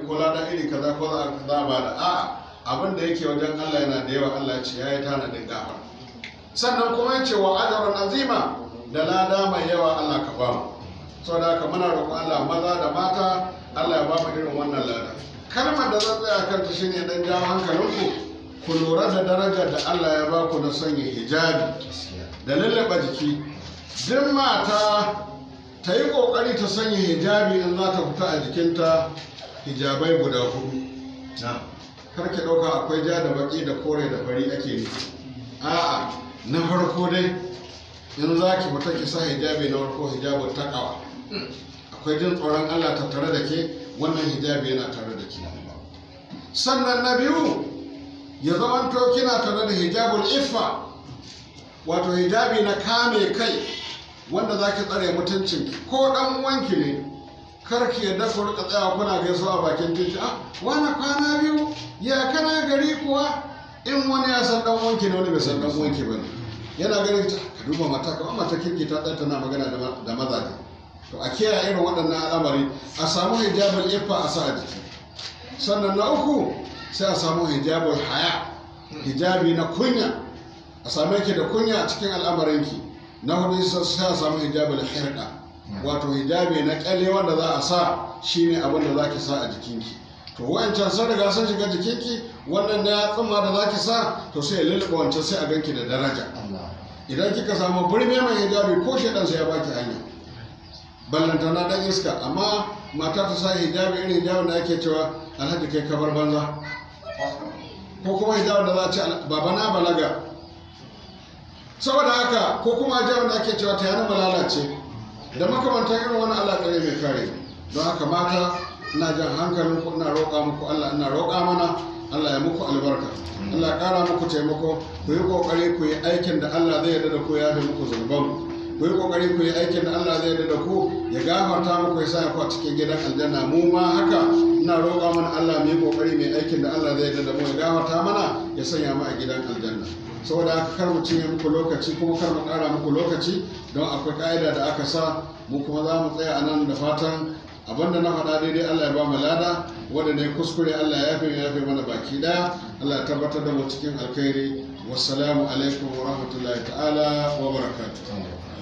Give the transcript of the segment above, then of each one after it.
ko lada iri kaza ko za a ba da a'a abin da yake wajen Allah yana da yawa Allah ya ce yayi tanadin gafara sannan kuma ya ce wa ajrun azima da lada mai yawa Allah ka ba mu saboda haka muna roƙon Allah maza da mata Allah ya ba mu irin wannan lada kalmar da zan tsaya kanta shine dan jawo hankalinku ku lura da darajar da Allah ya ba ku na sanya hijabi da lallaba jiki duk mata ta yi ƙoƙari ta sanya hijabi in za ta fita a jikinta hijabai guda hudu kar ki ɗauka akwai ja da baki da kore da fari ake nufi a'a na farko dai in za ki fita ki sa hijabi na farko hijabun takawa akwai jin tsoron Allah tattare da ke wannan hijabi yana tare da ke sannan na biyu ya zamanto kina tare da hijabul iffa wato hijabi na kame kai wanda za ki tsare mutuncin ko dan wanki ne kar ki yadda ku rika tsaya kuna gaisuwa a bakin titi ah wani kwana biyu ya kana gari kuwa in wani ya san dan wanki ne wani bai san dan wanki ba ne yana ganin ta ka duba mata kamar mata kirki ta tsaya tana magana da mazaje to a kiyaye irin waɗannan al'amari a samu hijabul iffa a sa a jiki sannan na uku sai a samu hijabul haya hijabi na kunya a same ki da kunya a cikin al'amarinki na hudu sai a samu hijabul hirqa wato hijabi na kyalle wanda za a sa shine abin da zaki sa a jikinki to wancan sun riga sun shiga jikinki wannan na tsumma da zaki sa to sai lulluɓe wancan sai a ganki da daraja idan kika samu burme mai hijabi ko shedan sai ya baki hanya ballantana dan iska amma mata ta sa hijabi irin hijabin da ake cewa alhaji kai kabar banza ko kuma hijabin da za a ce baba na balaga saboda haka ko kuma hijabin da ake cewa ta yana malalace da makamantan irin wani alaƙari mai kare don haka mata ina jan hankalin ku ina roƙa muku Allah ina roƙa mana Allah ya muku albarka Allah ƙara muku taimako ku yi ƙoƙari ku yi aikin da Allah zai yarda da ku ya da muku zunubanku ku yi kokari ku yi aikin da Allah zai da ku ya gafarta muku ya sa ku a cikin gidan aljanna mu ma haka ina roƙa mana Allah mu yi kokari mai aikin da Allah zai da mu ya gafarta mana ya sanya mu a gidan aljanna saboda haka kar mu cinye muku lokaci kuma kar mu ƙara muku lokaci don akwai ƙa'ida da aka sa mu kuma za mu tsaya a nan da fatan abinda na faɗa daidai Allah ya ba mu lada wanda ne kuskure Allah ya yafe ya yafe mana baki daya Allah ya tabbatar da mu cikin alkhairi wassalamu alaikum wa rahmatullahi ta'ala wa barakatuh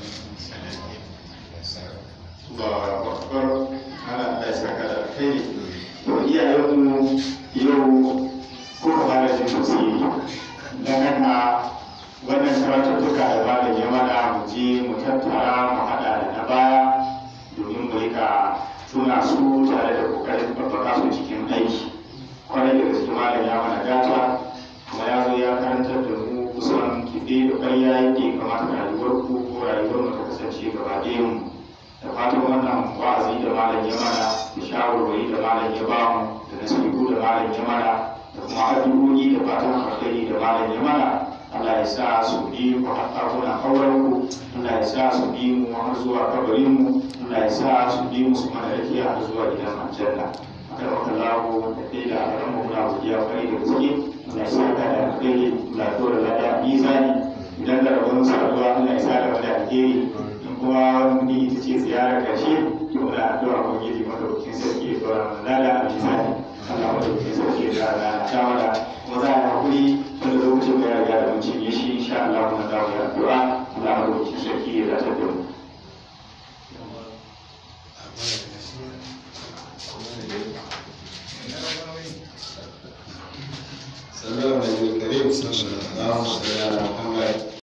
Allahu Akbar ana Allah ya saka da alkhairi to iyayenmu yau kuka fara jin tafsiri dan haka wannan karatuttuka da malam ya mana mu je mu tattara mu haɗa da na baya domin mu rika tuna su tare da kokarin babbaka su cikin aiki kwarai da gaske malam ya mana gata kuma ya zo ya karantar da mu kusan kiɗe da ƙarya yake kamata rayuwar ku ko rayuwar mu ta kasance gaba ɗayan mu da fatan wannan wa'azi da malam ya mana da shawarwari da malam ya ba mu da nasihu da malam ya mana da kuma addu'o'i da fatan alkhairi da malam ya mana Allah ya sa su bi mu har ɗakunan auren ku Allah ya sa su bi mu har zuwa kabarin mu Allah ya sa su bi mu su mana rakiya har zuwa gidan aljanna akan wata lawo da kai da alaran mu muna godiya kwarai da gaske Allah ya sa ka da alkhairi Allah ya dora lada mizani idan da rabon saduwa Allah ya sa da wani alheri kuma wani ita ce ziyarar ƙarshe to muna addu'a ko gidi madaukakin sarki ya dora mana lada a misali Allah madaukakin sarki ya dora lada ta mana kuma za a yi hakuri wanda lokacin da ya riga da mun cinye shi insha Allah muna dawo da addu'a Allah madaukakin sarki ya dace da mu صلى الله عليه وسلم اللهم صل على محمد